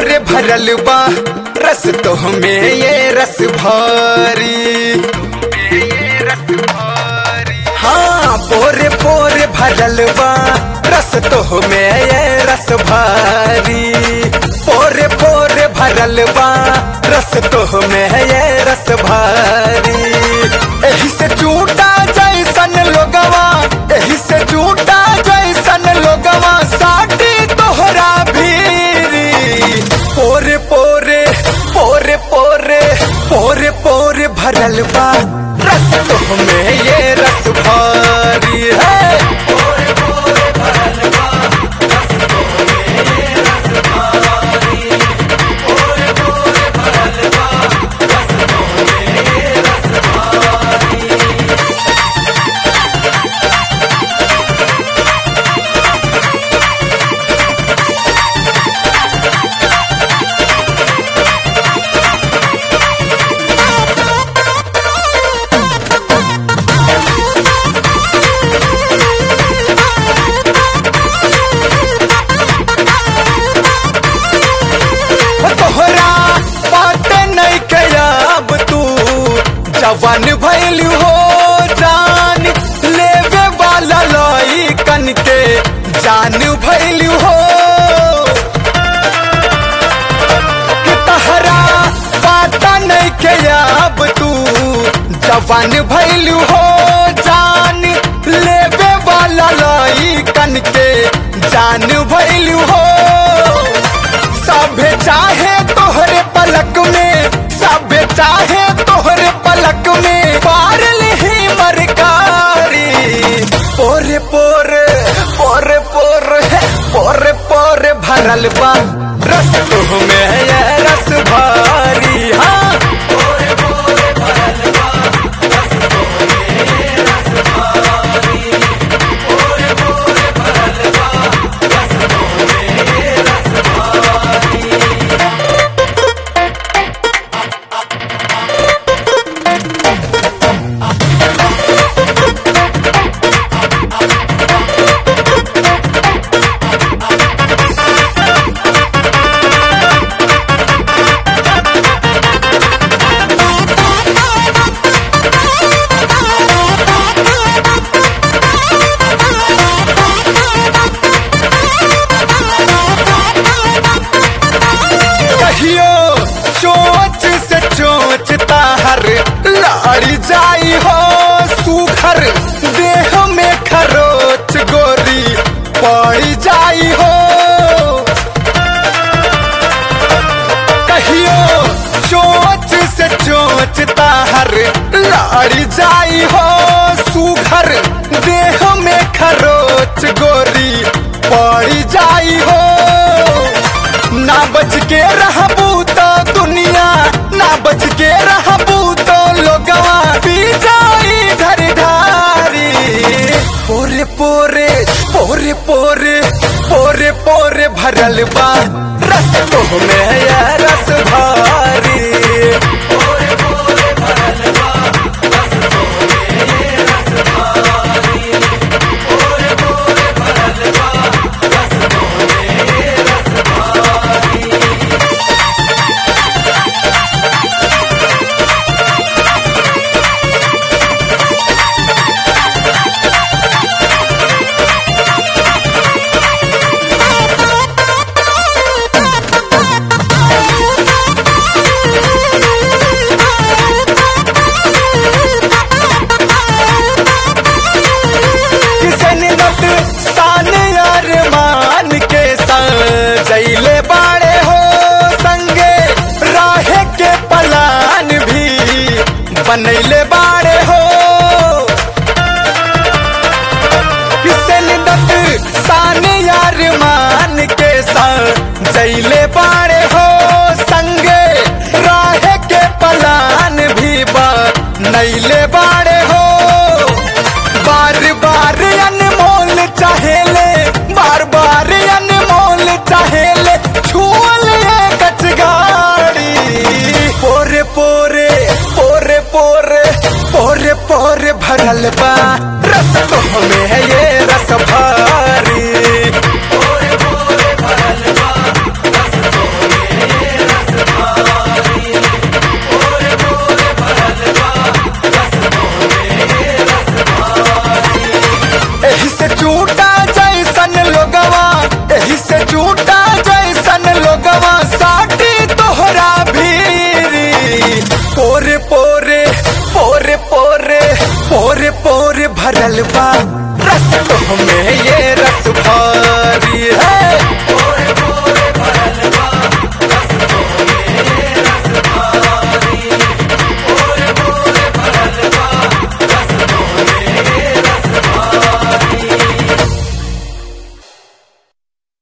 पोरे भरल बा रस तो में ये रस भारी हाँ पोरे पोरे भरल बा रस तो में ये रस भारी पोरे पोरे भरल बा रस तो में ये रस भारी एही से झूठा जैसन लोगवा एही से झूठा जैसन लोगवा साटी तोहरा भीरी पोरे पोरे पोरे पोरे पोरे पोरे भरल बा रस तो में ये रस भारी है तोहरा बात नहीं कयाब तू जवान भैल हो जान लेवे वाला लई कन के जान भैल हो कि तहरा बात नहीं कयाब तू जवान भैल हो जान लेवे वाला लई कन के जान भैल हो सभे चाहे तोहरे पलक में सभे चाहे तोहरे पलक में पार ही मरकारी पोरे पोरे पोरे पोरे पोरे पोरे भरल बा रस तो में ये रस भारी हाँ कहियो चोच से चोच ताहर लाड़ी जाई हो सुखर देह में खरोच गोरी पड़ी जाई हो कहियो चोच से चोच ताहर लाड़ी जाई हो सुखर देह में खरोच गोरी पड़ी जाई हो ना बच के रहबू तो दुनिया ना बच के रहबू तो लोगवा पी जाई घर ढारी पोरे पोरे पोरे पोरे पोरे पोरे भरल बा रस तो में ये रस भारी किसन नत सान अरमान के संग जैले बाड़े हो संगे राहे के पलान भी बनैले बाड़े हो किसन नत सान अरमान के संग जैले बाड़े हो संगे राहे के पलान भी बनैले बाड़े हो बार बार अनमोल चाहेले बार बार अनमोल चाहेले छुअल कच गाड़ी पोरे पोरे पोरे पोरे पोरे पोरे भरल बा रस तो में है ये रस भारी भरल बा रस तो में ये रस भरी